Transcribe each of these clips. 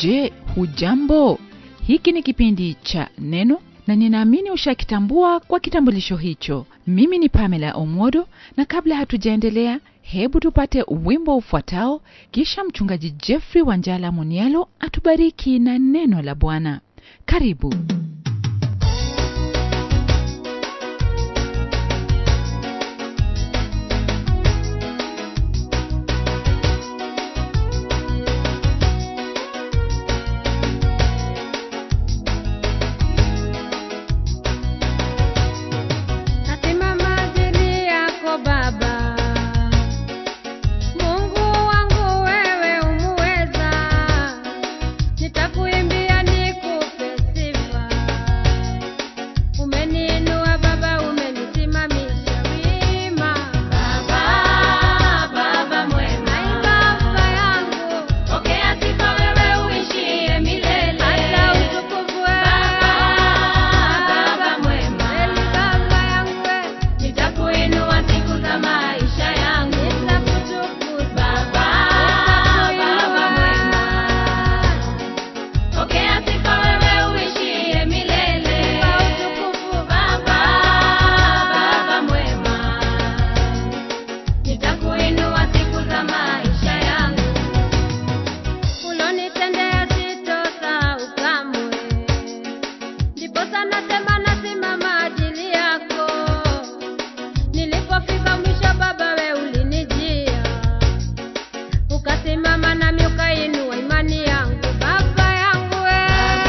Je, hujambo? Hiki ni kipindi cha Neno na ninaamini ushakitambua kwa kitambulisho hicho. Mimi ni Pamela Omodo, na kabla hatujaendelea, hebu tupate wimbo ufuatao, kisha mchungaji Jeffrey Wanjala Munialo atubariki na neno la Bwana. Karibu. Nasimama chini yako Baba, Mungu wangu wewe umuweza, nitakuimbia nikupe sifa. Umeniinua Baba, umenisimamisha wima. Baba, Baba mwema, ai Baba yangu, pokea sifa wewe uishie milele. Hata utukufu wewe, Baba mwema, kweli Baba yangu wewe Nitakuinua siku za maisha yangu, nitakutukuza Baba, Baba mwema. Pokea sifa wewe uishie milele, utukufu Baba, Baba mwema. Nitakuinua siku za maisha yangu, ulonitendea sitosahau kamwe. Ndiposa nasema nasimama ajili yako. Nilipofika mwisho Baba, we ulinijia, ukasimama nami ukainua imani yangu. Baba yangu we,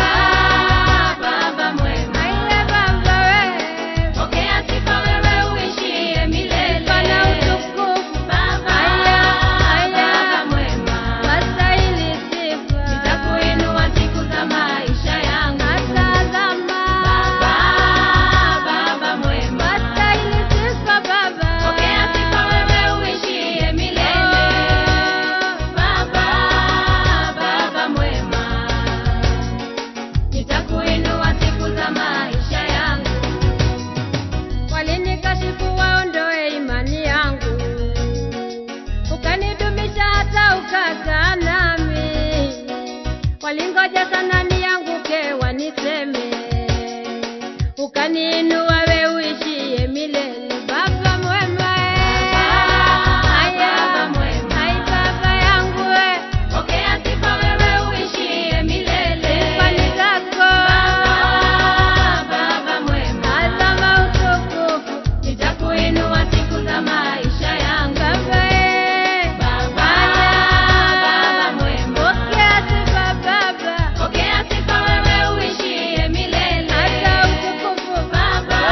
Baba mwema, aiye Baba we, pokea sifa wewe uishie milele, sifa na utukufu Baba, aiye Baba mwema, wastahili sifa, nitakuinua siku za maisha yangu, natazama Baba, Baba mwema, wastahili sifa Baba, pokea sifa wewe uishie milele, Baba, Baba mwema nitakuinua siku za maisha yangu. Walinikashifu waondoe imani yangu, ukanidumisha hata ukakaa nami. Walingoja sana nianguke waniseme, ukaniinua we uishie milele. Baba mwema, ai Baba yangu we, pokea sifa wewe uishie milele. Sifa ni zako Baba mwema, azama utukufu, nitakuinua siku za maisha yangu. Baba, Baba mwema, pokea sifa Baba, pokea sifa wewe uishie milele. Hata utukufu Baba,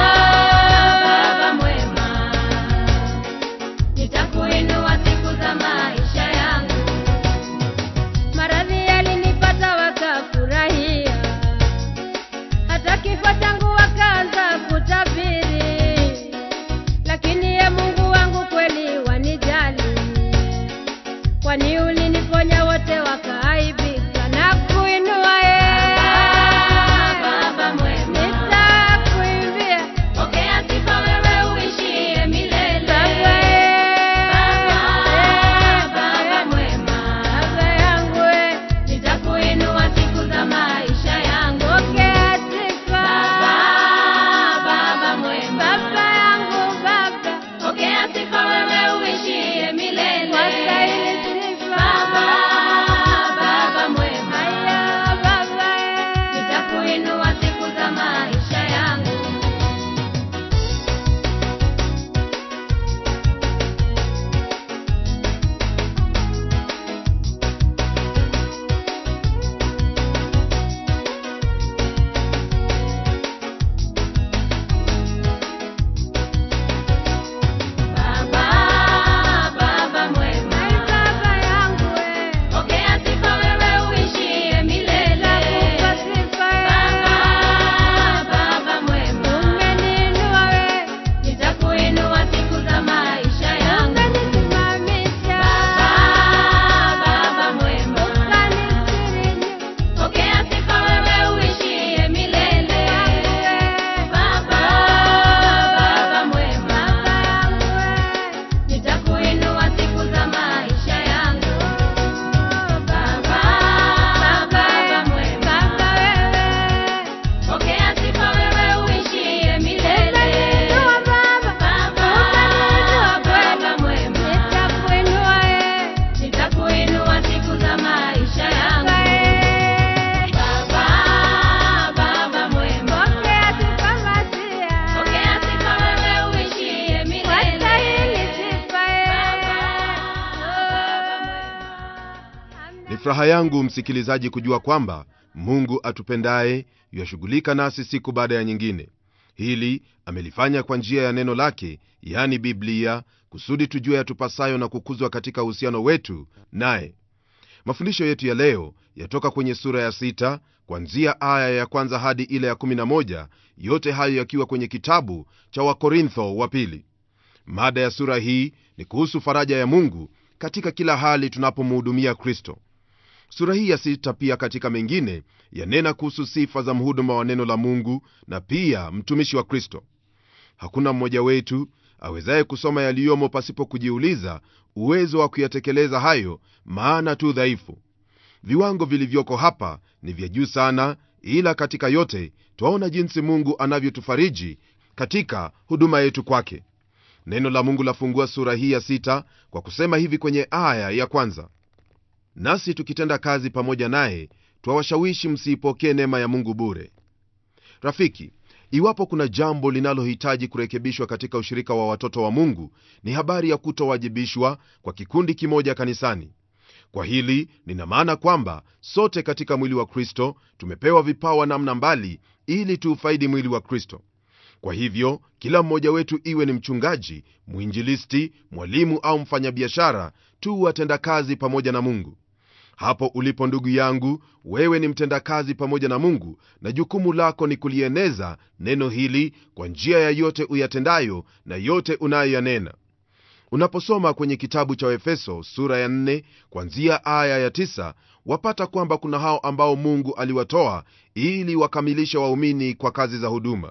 furaha yangu msikilizaji kujua kwamba mungu atupendaye yashughulika nasi siku baada ya nyingine hili amelifanya kwa njia ya neno lake yani biblia kusudi tujue yatupasayo na kukuzwa katika uhusiano wetu naye mafundisho yetu ya leo yatoka kwenye sura ya sita kwanzia aya ya kwanza hadi ile ya 11 yote hayo yakiwa kwenye kitabu cha wakorintho wa pili mada ya sura hii ni kuhusu faraja ya mungu katika kila hali tunapomhudumia kristo sura hii ya sita pia katika mengine yanena kuhusu sifa za mhuduma wa neno la mungu na pia mtumishi wa kristo hakuna mmoja wetu awezaye kusoma yaliyomo pasipo kujiuliza uwezo wa kuyatekeleza hayo maana tu dhaifu viwango vilivyoko hapa ni vya juu sana ila katika yote twaona jinsi mungu anavyotufariji katika huduma yetu kwake neno la mungu lafungua sura hii ya sita kwa kusema hivi kwenye aya ya kwanza nasi tukitenda kazi pamoja naye twawashawishi msiipokee neema ya mungu bure rafiki iwapo kuna jambo linalohitaji kurekebishwa katika ushirika wa watoto wa mungu ni habari ya kutowajibishwa kwa kikundi kimoja kanisani kwa hili nina maana kwamba sote katika mwili wa kristo tumepewa vipawa namna mbali ili tuufaidi mwili wa kristo kwa hivyo kila mmoja wetu iwe ni mchungaji mwinjilisti mwalimu au mfanyabiashara tu watendakazi pamoja na mungu hapo ulipo ndugu yangu wewe ni mtendakazi pamoja na mungu na jukumu lako ni kulieneza neno hili kwa njia ya yote uyatendayo na yote unayoyanena unaposoma kwenye kitabu cha efeso sura ya 4 kwanzia aya ya 9 wapata kwamba kuna hao ambao mungu aliwatoa ili wakamilishe waumini kwa kazi za huduma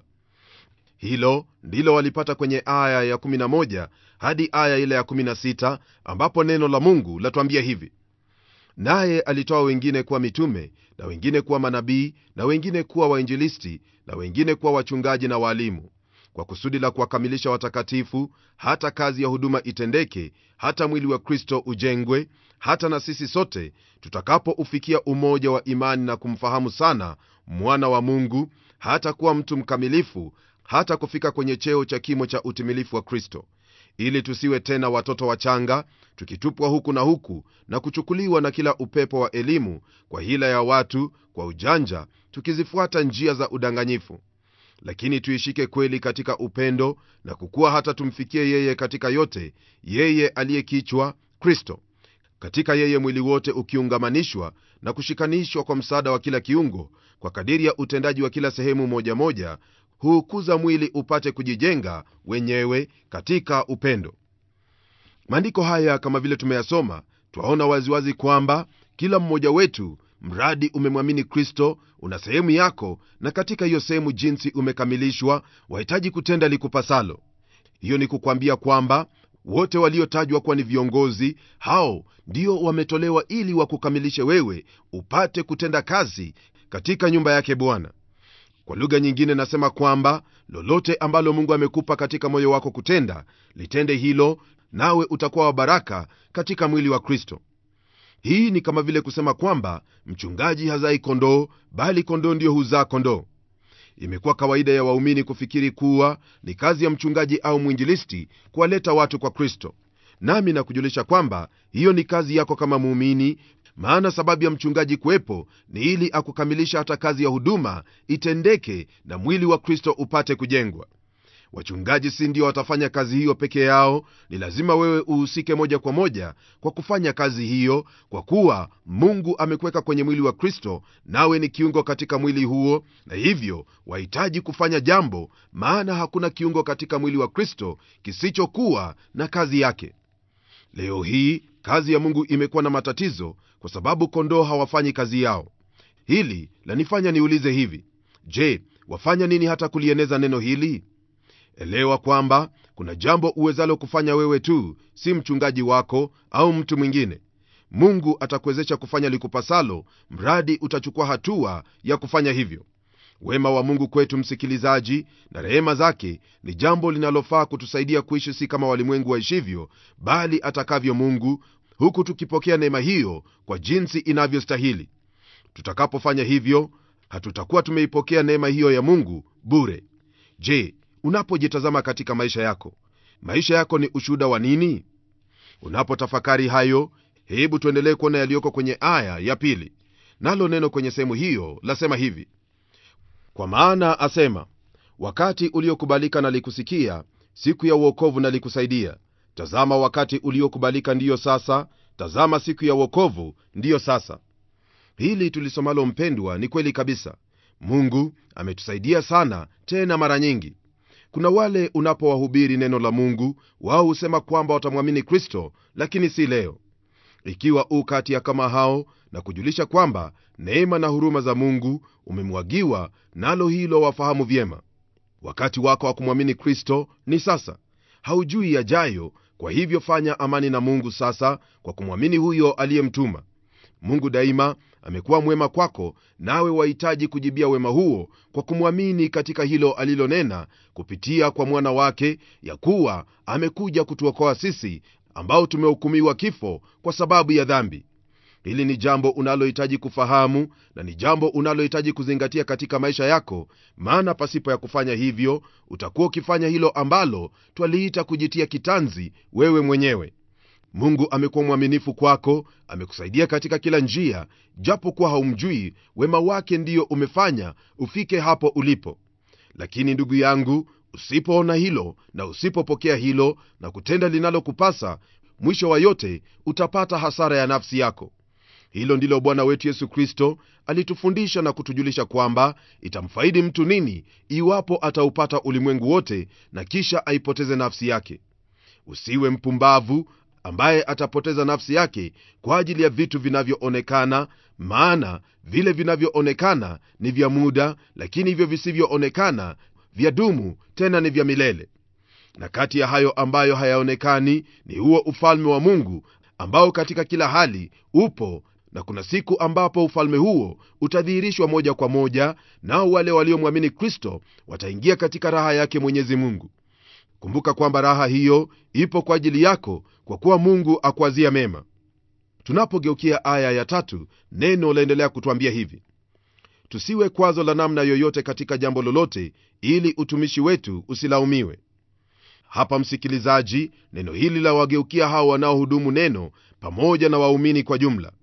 hilo ndilo walipata kwenye aya ya 11 hadi aya ile ya 16 ambapo neno la mungu latuambia hivi naye alitoa wengine kuwa mitume na wengine kuwa manabii na wengine kuwa wainjilisti na wengine kuwa wachungaji na waalimu kwa kusudi la kuwakamilisha watakatifu hata kazi ya huduma itendeke hata mwili wa kristo ujengwe hata na sisi sote tutakapoufikia umoja wa imani na kumfahamu sana mwana wa mungu hata kuwa mtu mkamilifu hata kufika kwenye cheo cha kimo cha utimilifu wa kristo ili tusiwe tena watoto wachanga tukitupwa huku na huku na kuchukuliwa na kila upepo wa elimu kwa hila ya watu kwa ujanja tukizifuata njia za udanganyifu lakini tuishike kweli katika upendo na kukuwa hata tumfikie yeye katika yote yeye aliyekichwa kristo katika yeye mwili wote ukiungamanishwa na kushikanishwa kwa msaada wa kila kiungo kwa kadiri ya utendaji wa kila sehemu moja moja huukuza mwili upate kujijenga wenyewe katika upendo maandiko haya kama vile tumeyasoma twaona waziwazi kwamba kila mmoja wetu mradi umemwamini kristo una sehemu yako na katika hiyo sehemu jinsi umekamilishwa wahitaji kutenda likupasalo hiyo ni kukwambia kwamba wote waliotajwa kuwa ni viongozi hao ndio wametolewa ili wakukamilishe wewe upate kutenda kazi katika nyumba yake bwana kwa lugha nyingine nasema kwamba lolote ambalo mungu amekupa katika moyo wako kutenda litende hilo nawe utakuwa wa baraka katika mwili wa kristo hii ni kama vile kusema kwamba mchungaji hazai kondoo bali kondoo ndiyo huzaa kondoo imekuwa kawaida ya waumini kufikiri kuwa ni kazi ya mchungaji au mwinjilisti kuwaleta watu kwa kristo nami nakujulisha kwamba hiyo ni kazi yako kama muumini maana sababu ya mchungaji kuwepo ni ili akukamilisha hata kazi ya huduma itendeke na mwili wa kristo upate kujengwa wachungaji si ndio watafanya kazi hiyo peke yao ni lazima wewe uhusike moja kwa moja kwa kufanya kazi hiyo kwa kuwa mungu amekuweka kwenye mwili wa kristo nawe ni kiungo katika mwili huo na hivyo wahitaji kufanya jambo maana hakuna kiungo katika mwili wa kristo kisichokuwa na kazi yake leo hii kazi ya mungu imekuwa na matatizo kwa sababu kondoo hawafanyi kazi yao hili lanifanya niulize hivi je wafanya nini hata kulieneza neno hili elewa kwamba kuna jambo uwezalo kufanya wewe tu si mchungaji wako au mtu mwingine mungu atakuwezesha kufanya likupasalo mradi utachukua hatua ya kufanya hivyo wema wa mungu kwetu msikilizaji na rehema zake ni jambo linalofaa kutusaidia kuishi si kama walimwengu waishivyo bali atakavyo mungu huku tukipokea neema hiyo kwa jinsi inavyostahili tutakapofanya hivyo hatutakuwa tumeipokea neema hiyo ya mungu bure je unapojitazama katika maisha yako maisha yako ni ushuhuda wa nini unapotafakari hayo hebu tuendelee kuona yaliyoko kwenye aya ya pili nalo neno kwenye sehemu hiyo lasema hivi kwa maana asema wakati uliokubalika nalikusikia siku ya uokovu nalikusaidia tazama wakati uliokubalika ndiyo sasa tazama siku ya uokovu ndiyo sasa hili tulisomalo mpendwa ni kweli kabisa mungu ametusaidia sana tena mara nyingi kuna wale unapowahubiri neno la mungu wao husema kwamba watamwamini kristo lakini si leo ikiwa u kati ya kama hao na kujulisha kwamba neema na huruma za mungu umemwagiwa nalo hilo wafahamu vyema wakati wako wa kumwamini kristo ni sasa haujui yajayo kwa hivyo fanya amani na mungu sasa kwa kumwamini huyo aliyemtuma mungu daima amekuwa mwema kwako nawe wahitaji kujibia wema huo kwa kumwamini katika hilo alilonena kupitia kwa mwana wake ya kuwa amekuja kutuokoa sisi ambao tumehukumiwa kifo kwa sababu ya dhambi hili ni jambo unalohitaji kufahamu na ni jambo unalohitaji kuzingatia katika maisha yako maana pasipo ya kufanya hivyo utakuwa ukifanya hilo ambalo twaliita kujitia kitanzi wewe mwenyewe mungu amekuwa mwaminifu kwako amekusaidia katika kila njia japo kuwa haumjui wema wake ndiyo umefanya ufike hapo ulipo lakini ndugu yangu usipoona hilo na usipopokea hilo na kutenda linalokupasa mwisho wa yote utapata hasara ya nafsi yako hilo ndilo bwana wetu yesu kristo alitufundisha na kutujulisha kwamba itamfaidi mtu nini iwapo ataupata ulimwengu wote na kisha aipoteze nafsi yake usiwe mpumbavu ambaye atapoteza nafsi yake kwa ajili ya vitu vinavyoonekana maana vile vinavyoonekana ni vya muda lakini hivyo visivyoonekana vya dumu tena ni vya milele na kati ya hayo ambayo hayaonekani ni huo ufalme wa mungu ambao katika kila hali upo na kuna siku ambapo ufalme huo utadhihirishwa moja kwa moja nao wale waliomwamini kristo wataingia katika raha yake mwenyezi mungu kumbuka kwamba raha hiyo ipo kwa ajili yako kwa kuwa mungu akuazia mema tunapogeukia aya ya tatu neno laendelea kutwambia hivi tusiwe kwazo la namna yoyote katika jambo lolote ili utumishi wetu usilaumiwe hapa msikilizaji neno hili la wageukia hao wanaohudumu neno pamoja na waumini kwa jumla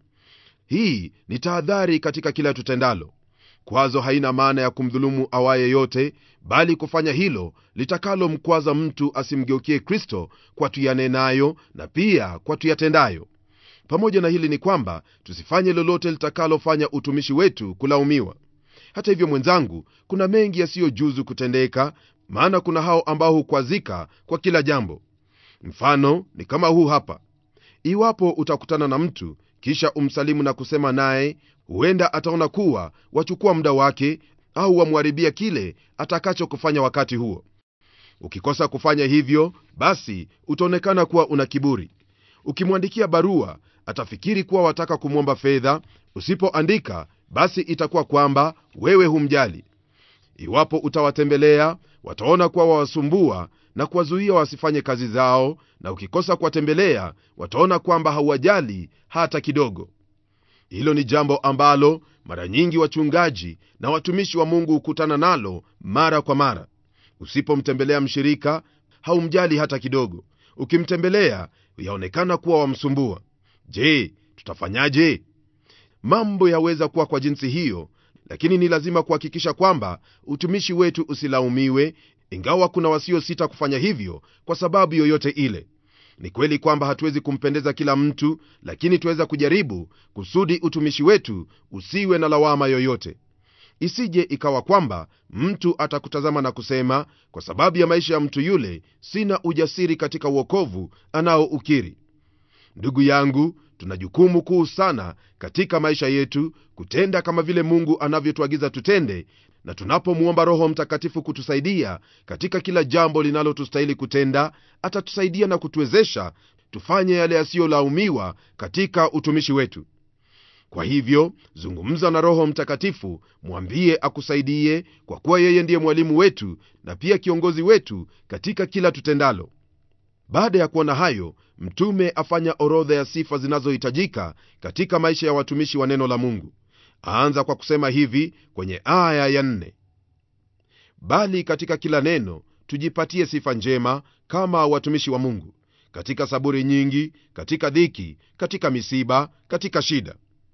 hii ni tahadhari katika kila tutendalo kwazo haina maana ya kumdhulumu awaye yote bali kufanya hilo litakalomkwaza mtu asimgeukie kristo kwa tuyanenayo na pia kwa tuyatendayo pamoja na hili ni kwamba tusifanye lolote litakalofanya utumishi wetu kulaumiwa hata hivyo mwenzangu kuna mengi yasiyojuzu kutendeka maana kuna hao ambao hukwazika kwa kila jambo mfano ni kama huu hapa iwapo utakutana na mtu kisha umsalimu na kusema naye huenda ataona kuwa wachukua muda wake au wamwharibia kile atakachokufanya wakati huo ukikosa kufanya hivyo basi utaonekana kuwa una kiburi ukimwandikia barua atafikiri kuwa wataka kumwomba fedha usipoandika basi itakuwa kwamba wewe humjali iwapo utawatembelea wataona kuwa wawasumbua na kuwazuia wasifanye kazi zao na ukikosa kuwatembelea wataona kwamba hauwajali hata kidogo hilo ni jambo ambalo mara nyingi wachungaji na watumishi wa mungu hukutana nalo mara kwa mara usipomtembelea mshirika haumjali hata kidogo ukimtembelea yaonekana kuwa wamsumbua je tutafanyaje mambo yaweza kuwa kwa jinsi hiyo lakini ni lazima kuhakikisha kwamba utumishi wetu usilaumiwe ingawa kuna wasiosita kufanya hivyo kwa sababu yoyote ile ni kweli kwamba hatuwezi kumpendeza kila mtu lakini tuweza kujaribu kusudi utumishi wetu usiwe na lawama yoyote isije ikawa kwamba mtu atakutazama na kusema kwa sababu ya maisha ya mtu yule sina ujasiri katika uokovu anaoukiri ndugu yangu tuna jukumu kuu sana katika maisha yetu kutenda kama vile mungu anavyotuagiza tutende na tunapomwomba roho mtakatifu kutusaidia katika kila jambo linalotustahili kutenda atatusaidia na kutuwezesha tufanye yale yasiyolaumiwa katika utumishi wetu kwa hivyo zungumza na roho mtakatifu mwambie akusaidie kwa kuwa yeye ndiye mwalimu wetu na pia kiongozi wetu katika kila tutendalo baada ya kuona hayo mtume afanya orodha ya sifa zinazohitajika katika maisha ya watumishi wa neno la mungu aanza kwa kusema hivi kwenye aya ya nne bali katika kila neno tujipatie sifa njema kama watumishi wa mungu katika saburi nyingi katika dhiki katika misiba katika shida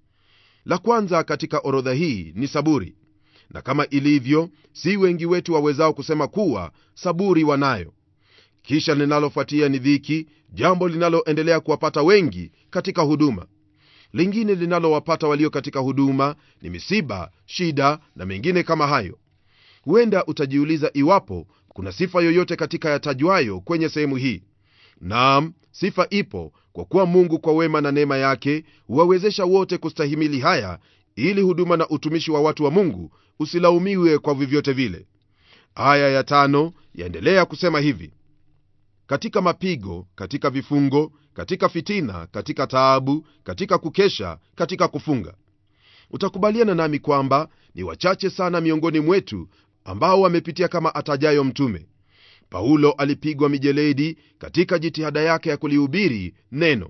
la kwanza katika orodha hii ni saburi na kama ilivyo si wengi wetu wawezao kusema kuwa saburi wanayo kisha linalofuatia ni dhiki jambo linaloendelea kuwapata wengi katika huduma lingine linalowapata walio katika huduma ni misiba shida na mengine kama hayo huenda utajiuliza iwapo kuna sifa yoyote katika yatajwayo kwenye sehemu hii naam sifa ipo kwa kuwa mungu kwa wema na neema yake huwawezesha wote kustahimili haya ili huduma na utumishi wa watu wa mungu usilaumiwe kwa vyovyote vile aya ya tano yaendelea kusema hivi katika mapigo katika vifungo katika fitina katika taabu katika kukesha katika kufunga utakubaliana nami kwamba ni wachache sana miongoni mwetu ambao wamepitia kama atajayo mtume paulo alipigwa mijeledi katika jitihada yake ya kulihubiri neno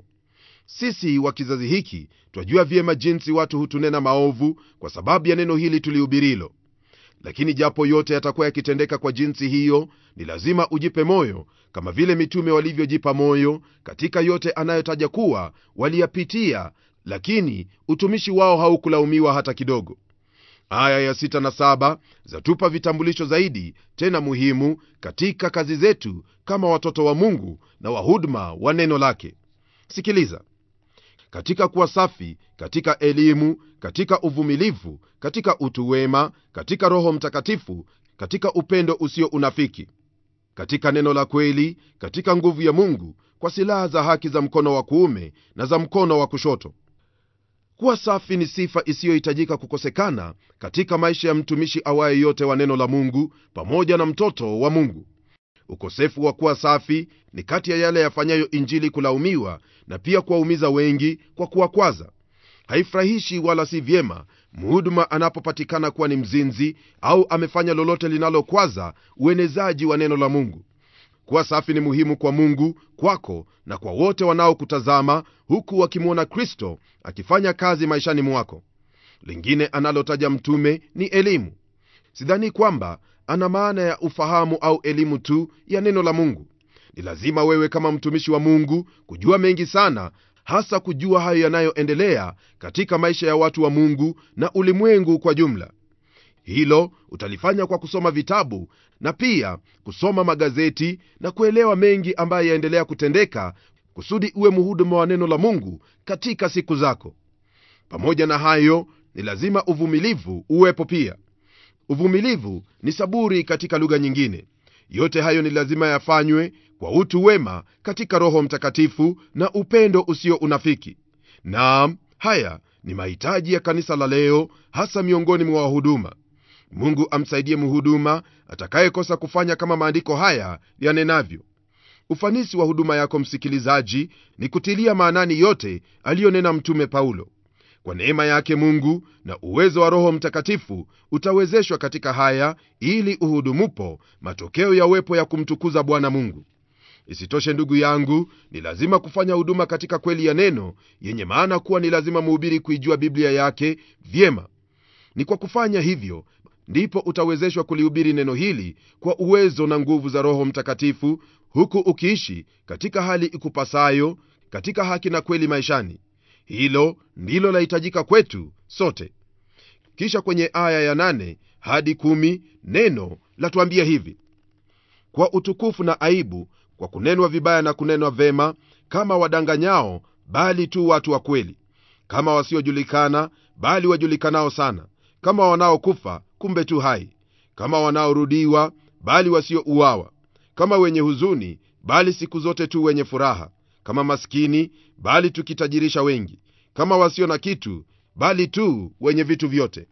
sisi wa kizazi hiki twajua vyema jinsi watu hutunena maovu kwa sababu ya neno hili tulihubirilo lakini japo yote yatakuwa yakitendeka kwa jinsi hiyo ni lazima ujipe moyo kama vile mitume walivyojipa moyo katika yote anayotaja kuwa waliyapitia lakini utumishi wao haukulaumiwa hata kidogo aya ya sita na saba zatupa vitambulisho zaidi tena muhimu katika kazi zetu kama watoto wa mungu na wahuduma wa neno lake sikiliza katika kuwa safi katika elimu katika uvumilivu katika utu wema katika roho mtakatifu katika upendo usio unafiki katika neno la kweli katika nguvu ya mungu kwa silaha za haki za mkono wa kuume na za mkono wa kushoto kuwa safi ni sifa isiyohitajika kukosekana katika maisha ya mtumishi awaye yote wa neno la mungu pamoja na mtoto wa mungu ukosefu wa kuwa safi ni kati ya yale yafanyayo injili kulaumiwa na pia kuwaumiza wengi kwa kuwakwaza haifurahishi wala si vyema mhuduma anapopatikana kuwa ni mzinzi au amefanya lolote linalokwaza uenezaji wa neno la mungu kuwa safi ni muhimu kwa mungu kwako na kwa wote wanaokutazama huku wakimwona kristo akifanya kazi maishani mwako lingine analotaja mtume ni elimu sidhani kwamba ana maana ya ufahamu au elimu tu ya neno la mungu ni lazima wewe kama mtumishi wa mungu kujua mengi sana hasa kujua hayo yanayoendelea katika maisha ya watu wa mungu na ulimwengu kwa jumla hilo utalifanya kwa kusoma vitabu na pia kusoma magazeti na kuelewa mengi ambayo yaendelea kutendeka kusudi uwe mhuduma wa neno la mungu katika siku zako pamoja na hayo ni lazima uvumilivu uwepo pia uvumilivu ni saburi katika lugha nyingine yote hayo ni lazima yafanywe kwa utu wema katika roho mtakatifu na upendo usio unafiki naam haya ni mahitaji ya kanisa la leo hasa miongoni mwa wahuduma mungu amsaidie mhuduma atakayekosa kufanya kama maandiko haya yanenavyo ufanisi wa huduma yako msikilizaji ni kutilia maanani yote aliyonena mtume paulo kwa neema yake mungu na uwezo wa roho mtakatifu utawezeshwa katika haya ili uhudumupo matokeo yawepo ya kumtukuza bwana mungu isitoshe ndugu yangu ni lazima kufanya huduma katika kweli ya neno yenye maana kuwa ni lazima mhubiri kuijua biblia yake vyema ni kwa kufanya hivyo ndipo utawezeshwa kulihubiri neno hili kwa uwezo na nguvu za roho mtakatifu huku ukiishi katika hali ikupasayo katika haki na kweli maishani hilo ndilo lahitajika kwetu sote kisha kwenye aya ya nane hadi kumi neno latuambia hivi kwa utukufu na aibu kwa kunenwa vibaya na kunenwa vema kama wadanganyao bali tu watu wa kweli kama wasiojulikana bali wajulikanao sana kama wanaokufa kumbe tu hai kama wanaorudiwa bali wasiouawa kama wenye huzuni bali siku zote tu wenye furaha kama maskini bali tukitajirisha wengi kama wasio na kitu bali tu wenye vitu vyote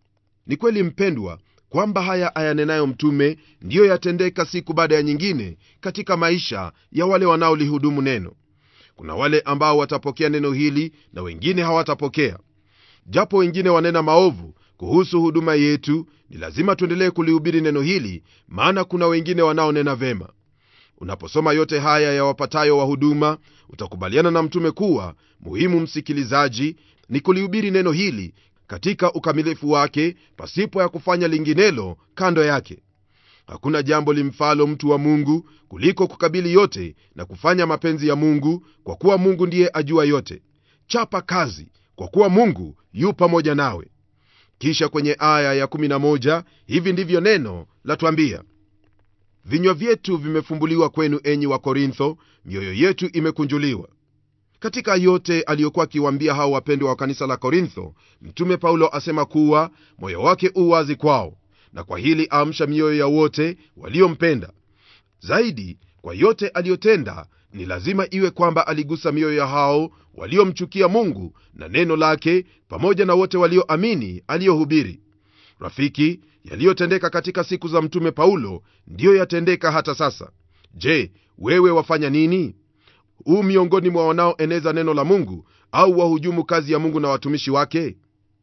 ni kweli mpendwa kwamba haya ayanenayo mtume ndiyo yatendeka siku baada ya nyingine katika maisha ya wale wanaolihudumu neno kuna wale ambao watapokea neno hili na wengine hawatapokea japo wengine wanena maovu kuhusu huduma yetu ni lazima tuendelee kulihubiri neno hili maana kuna wengine wanaonena vema unaposoma yote haya yawapatayo wa huduma utakubaliana na mtume kuwa muhimu msikilizaji ni kulihubiri neno hili katika ukamilifu wake pasipo ya kufanya linginelo kando yake hakuna jambo limfalo mtu wa mungu kuliko kukabili yote na kufanya mapenzi ya mungu kwa kuwa mungu ndiye ajua yote chapa kazi kwa kuwa mungu yu pamoja nawe kisha kwenye aya ya11 hivi ndivyo neno latwambia vinywa vyetu vimefumbuliwa kwenu enyi wa korintho mioyo yetu imekunjuliwa katika yote aliyokuwa akiwaambia hao wapendwa wa kanisa la korintho mtume paulo asema kuwa moyo wake u wazi kwao na kwa hili aamsha mioyo ya wote waliompenda zaidi kwa yote aliyotenda ni lazima iwe kwamba aligusa mioyo ya hao waliomchukia mungu na neno lake pamoja na wote walioamini aliyohubiri rafiki yaliyotendeka katika siku za mtume paulo ndiyo yatendeka hata sasa je wewe wafanya nini huu miongoni mwa wanaoeneza neno la mungu au wahujumu kazi ya mungu na watumishi wake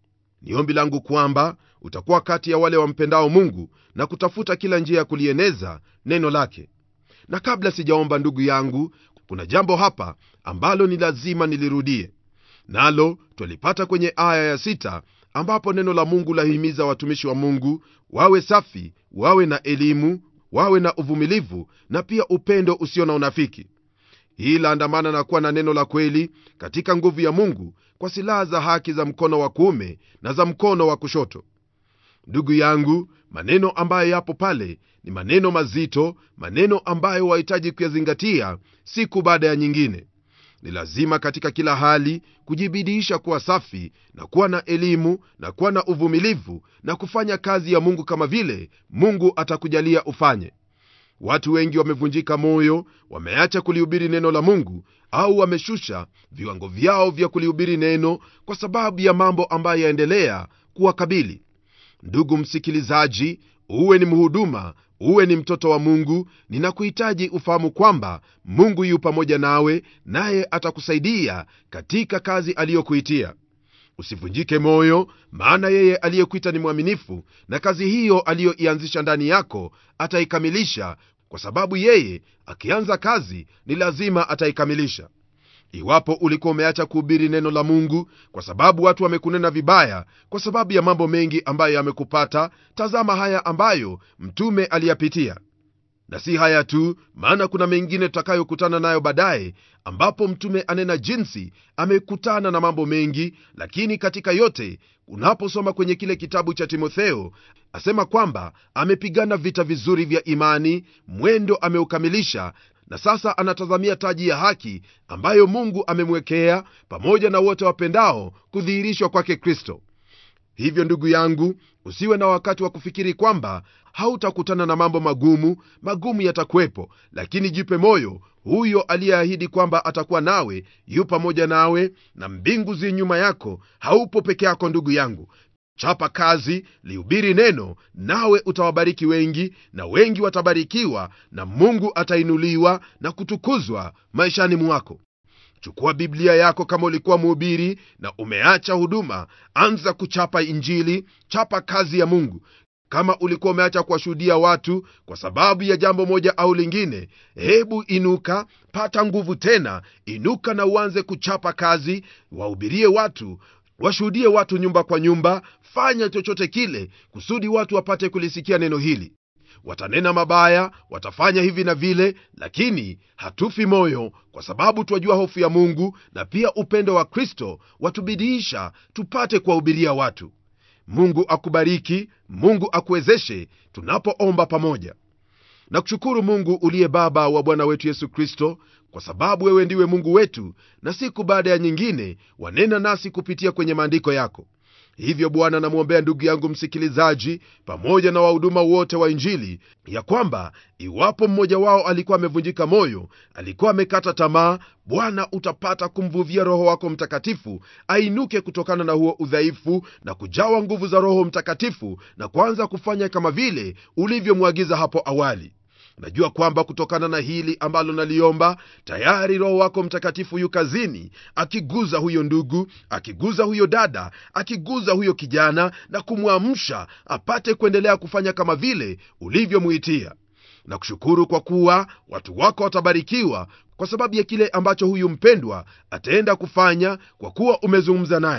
ni ombi langu kwamba utakuwa kati ya wale wampendao mungu na kutafuta kila njia ya kulieneza neno lake na kabla sijaomba ndugu yangu kuna jambo hapa ambalo ni lazima nilirudie nalo twalipata kwenye aya ya sita ambapo neno la mungu lahimiza watumishi wa mungu wawe safi wawe na elimu wawe na uvumilivu na pia upendo usio na unafiki hii laandamana na kuwa na neno la kweli katika nguvu ya mungu kwa silaha za haki za mkono wa kuume na za mkono wa kushoto ndugu yangu maneno ambayo yapo pale ni maneno mazito maneno ambayo wahitaji kuyazingatia siku baada ya nyingine ni lazima katika kila hali kujibidiisha kuwa safi na kuwa na elimu na kuwa na uvumilivu na kufanya kazi ya mungu kama vile mungu atakujalia ufanye watu wengi wamevunjika moyo wameacha kulihubiri neno la mungu au wameshusha viwango vyao vya kulihubiri neno kwa sababu ya mambo ambayo yaendelea kuwakabili ndugu msikilizaji uwe ni mhuduma uwe ni mtoto wa mungu ninakuhitaji ufahamu kwamba mungu yu pamoja nawe naye atakusaidia katika kazi aliyokuitia usivunjike moyo maana yeye aliyekuita ni mwaminifu na kazi hiyo aliyoianzisha ndani yako ataikamilisha kwa sababu yeye akianza kazi ni lazima ataikamilisha iwapo ulikuwa umeacha kuhubiri neno la mungu kwa sababu watu wamekunena vibaya kwa sababu ya mambo mengi ambayo yamekupata tazama haya ambayo mtume aliyapitia na si haya tu maana kuna mengine tutakayokutana nayo baadaye ambapo mtume anena jinsi amekutana na mambo mengi lakini katika yote unaposoma kwenye kile kitabu cha timotheo asema kwamba amepigana vita vizuri vya imani mwendo ameukamilisha na sasa anatazamia taji ya haki ambayo mungu amemwekea pamoja na wote wapendao kudhihirishwa kwake kristo hivyo ndugu yangu usiwe na wakati wa kufikiri kwamba hautakutana na mambo magumu magumu yatakuwepo lakini jipe moyo huyo aliyeahidi kwamba atakuwa nawe yu pamoja nawe na mbingu zi nyuma yako haupo peke yako ndugu yangu chapa kazi lihubiri neno nawe utawabariki wengi na wengi watabarikiwa na mungu atainuliwa na kutukuzwa maishani mwako chukua biblia yako kama ulikuwa mhubiri na umeacha huduma anza kuchapa injili chapa kazi ya mungu kama ulikuwa umeacha kuwashuhudia watu kwa sababu ya jambo moja au lingine hebu inuka pata nguvu tena inuka na uanze kuchapa kazi wahubirie watu washuhudie watu nyumba kwa nyumba fanya chochote kile kusudi watu wapate kulisikia neno hili watanena mabaya watafanya hivi na vile lakini hatufi moyo kwa sababu twajua hofu ya mungu na pia upendo wa kristo watubidiisha tupate kuwahubiria watu mungu akubariki mungu akuwezeshe tunapoomba pamoja na kushukuru mungu uliye baba wa bwana wetu yesu kristo kwa sababu wewe ndiwe mungu wetu na siku baada ya nyingine wanena nasi kupitia kwenye maandiko yako hivyo bwana namwombea ndugu yangu msikilizaji pamoja na wahuduma wote wa injili ya kwamba iwapo mmoja wao alikuwa amevunjika moyo alikuwa amekata tamaa bwana utapata kumvuvia roho wako mtakatifu ainuke kutokana na huo udhaifu na kujawa nguvu za roho mtakatifu na kuanza kufanya kama vile ulivyomwagiza hapo awali najua kwamba kutokana na hili ambalo naliomba tayari roho wako mtakatifu yu kazini akiguza huyo ndugu akiguza huyo dada akiguza huyo kijana na kumwamsha apate kuendelea kufanya kama vile ulivyomuitia na kushukuru kwa kuwa watu wako watabarikiwa kwa sababu ya kile ambacho huyu mpendwa ataenda kufanya kwa kuwa umezungumza naye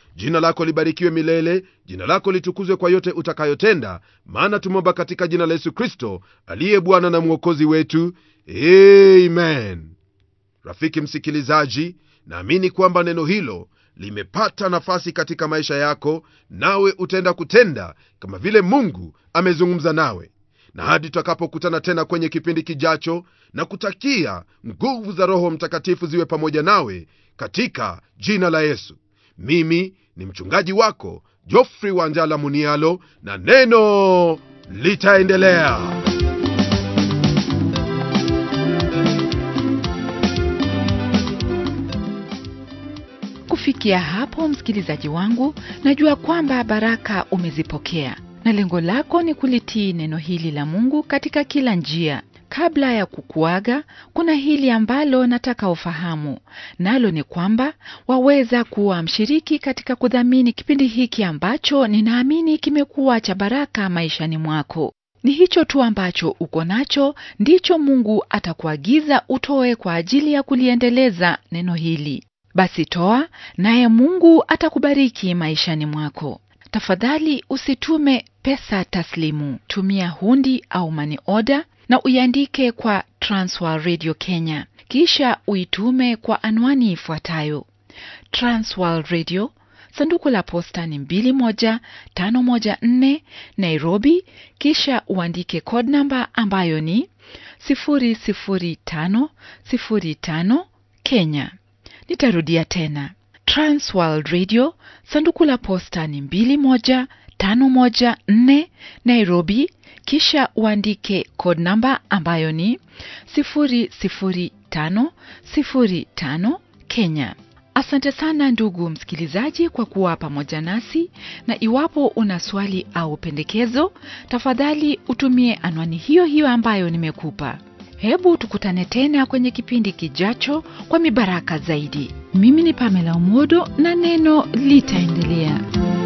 jina lako libarikiwe milele jina lako litukuzwe kwa yote utakayotenda maana tumeomba katika jina la yesu kristo aliye bwana na mwokozi wetu amen rafiki msikilizaji naamini kwamba neno hilo limepata nafasi katika maisha yako nawe utaenda kutenda kama vile mungu amezungumza nawe na hadi tutakapokutana tena kwenye kipindi kijacho na kutakia nguvu za roho mtakatifu ziwe pamoja nawe katika jina la yesu mimi ni mchungaji wako jofri wanjala munialo na neno litaendelea kufikia hapo msikilizaji wangu najua kwamba baraka umezipokea na lengo lako ni kulitii neno hili la mungu katika kila njia kabla ya kukuaga kuna hili ambalo nataka ufahamu nalo ni kwamba waweza kuwa mshiriki katika kudhamini kipindi hiki ambacho ninaamini kimekuwa cha baraka maishani mwako ni hicho tu ambacho uko nacho ndicho mungu atakuagiza utoe kwa ajili ya kuliendeleza neno hili basi toa naye mungu atakubariki maishani mwako tafadhali usitume pesa taslimu tumia hundi au mani oda na uiandike kwa transwer radio kenya kisha uitume kwa anwani ifuatayo transworld radio sanduku la posta ni 21514 nairobi kisha uandike code namba ambayo ni 00505 kenya nitarudia tena transworld radio sanduku la posta ni 21514 nairobi kisha uandike code namba ambayo ni 00505 kenya asante sana ndugu msikilizaji kwa kuwa pamoja nasi na iwapo una swali au pendekezo tafadhali utumie anwani hiyo hiyo ambayo nimekupa hebu tukutane tena kwenye kipindi kijacho kwa mibaraka zaidi mimi ni pamela umodo na neno litaendelea